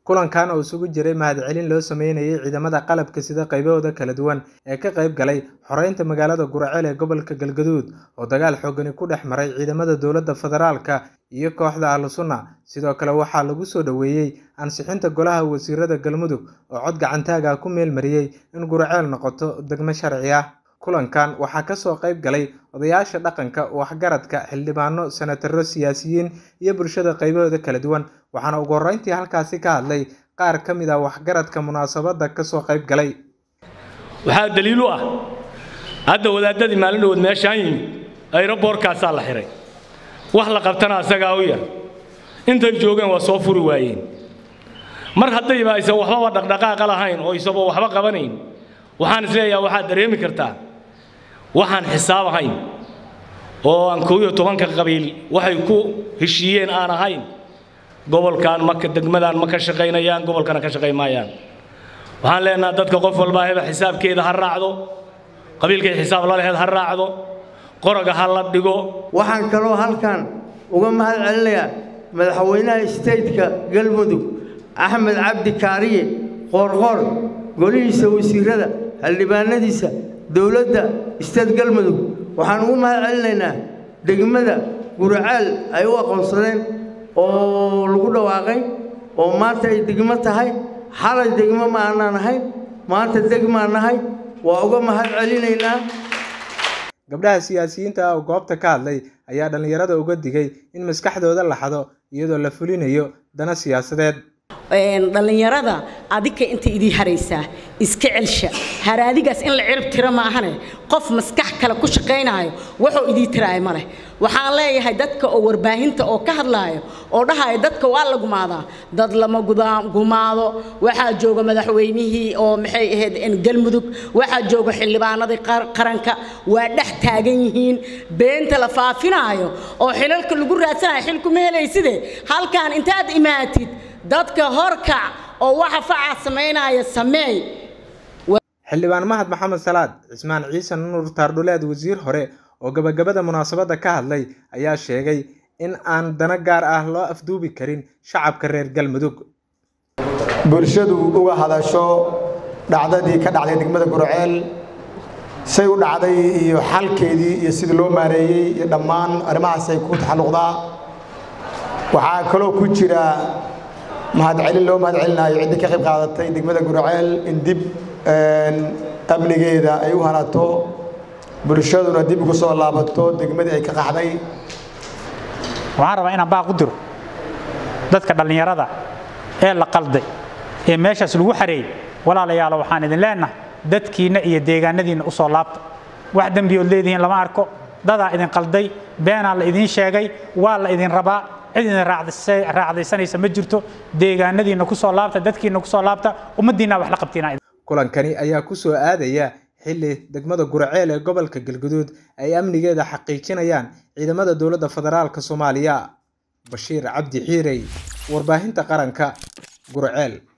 kulankan oo isugu jiray mahadcelin loo sameynayay ciidamada qalabka sida qaybahooda kala duwan ee ka qayb galay xoreynta magaalada guraceel ee gobolka galgaduud oo dagaal xoogani ku dhex maray ciidamada dowladda federaalka iyo kooxda ahlu sunna sidoo kale waxaa lagu soo dhoweeyey ansixinta golaha wasiirada galmudug oo cod gacantaaga ku meel mariyey in guraceel noqoto degmo sharci ah kulankan waxaa kasoo qayb galay odayaasha dhaqanka waxgaradka xildhibaano senataro siyaasiyiin iyo bulshada qaybahooda kala duwan waxaana ugu horreyntii halkaasi ka hadlay qaar ka mid ah waxgaradka munaasabadda kasoo qayb galay waxaa daliil u ah hadda wadaadadii maalin dhawood meeshaan yimid ayroboorkaasaa la xihay wax la qabtana asagaa u yar intay joogeen waa soo furi waayeen mar haddayba aysan waxbaba dhaqdhaqaaqa lahayn oo isagoo waxba qabanayn waxaan isleeyaha waxaad dareemi kartaa waxaan xisaab ahayn oo aan koob iyo tobanka qabiil waxay ku heshiiyeen aan ahayn gobolkan maka degmadan ma ka shaqaynayaan gobolkana ka shaqayn maayaan waxaan leenaha dadka qof walbaa heba xisaabkeeda ha raacdo qabiilkay xisaab la laheed ha raacdo qoraga ha la dhigo waxaan kaloo halkan uga mahad celinayaa madaxweynaha stateka galmudug axmed cabdi kaariye qoorqoor golihiisa wasiirada xildhibaanadiisa dowladda isteed galmudug waxaan ugu mahad celinaynaa degmada guraceel ay u aqoonsadeen oo lagu dhawaaqay oo maanta ay degmo tahay xalay degmo ma aanaan ahayn maanta degmaan nahay waa uga mahad celinaynaa gabdhaha siyaasiyiinta ah oo goobta ka hadlay ayaa dhallinyarada uga digay in maskaxdooda la xado iyadoo la fulinayo dana siyaasadeed dhallinyarada adika inta idii haraysaa iska celsha haraadigaas in la cirib tiro maahane qof maskax kale ku shaqaynaayo wuxuu idii tiraayo ma leh waxaan leeyahay dadka oo warbaahinta oo ka hadlaayo oo dhahaya dadka waa la gumaadaa dad lama gumaado waxaa jooga madaxweynihii oo maxay ahayd galmudug waxaa jooga xildhibaanadii qaranka waa dhex taagan yihiin beenta la faafinaayo oo xilalka lagu raadsanayo xilkuma helayside halkaan intaad imaatid dadka horkac oo waxa facaa samaynaya sameey xildhibaan mahad maxamed salaad cismaan ciise nuur taardhuleed wasiir hore oo gabagabada munaasabadda ka hadlay ayaa sheegay in aan dana gaar ah loo afduubi karin shacabka reer galmudug bulshadu uga hadasho dhacdadii ka dhacday degmada gurceel say u dhacday iyo xalkeedii iyo sidii loo maareeyey iyo dhammaan arrimahaasay ku taxalluqdaa waxaa kaloo ku jira mahadcelin loo mahad celinayo ciddii ka qayb qaadatay degmada gurceel in dib amnigeeda ay u hanato bulshaduna dib ugu soo laabato degmadii ay ka qaxday waxaan rabaa inaan baaq u diro dadka dhallinyarada ee la qalday ee meeshaas lagu xareeyey walaalayaalo waxaan idin leenahay dadkiinna iyo deegaanadiinna u soo laabta wax dembiyood leedihiin lama arko dadaa idin qalday beenaa la idiin sheegay waa la idin rabaa cid idin raacdaysanaysa ma jirto deegaanadiinna ku soo laabta dadkiinna ku soo laabta ummaddiinna wax la qabtiina kulankani ayaa ku soo aadaya xilli degmada guraceel ee gobolka galguduud ay amnigeeda xaqiijinayaan ciidamada dowladda federaalka soomaaliya bashiir cabdi xiirey warbaahinta qaranka guraceel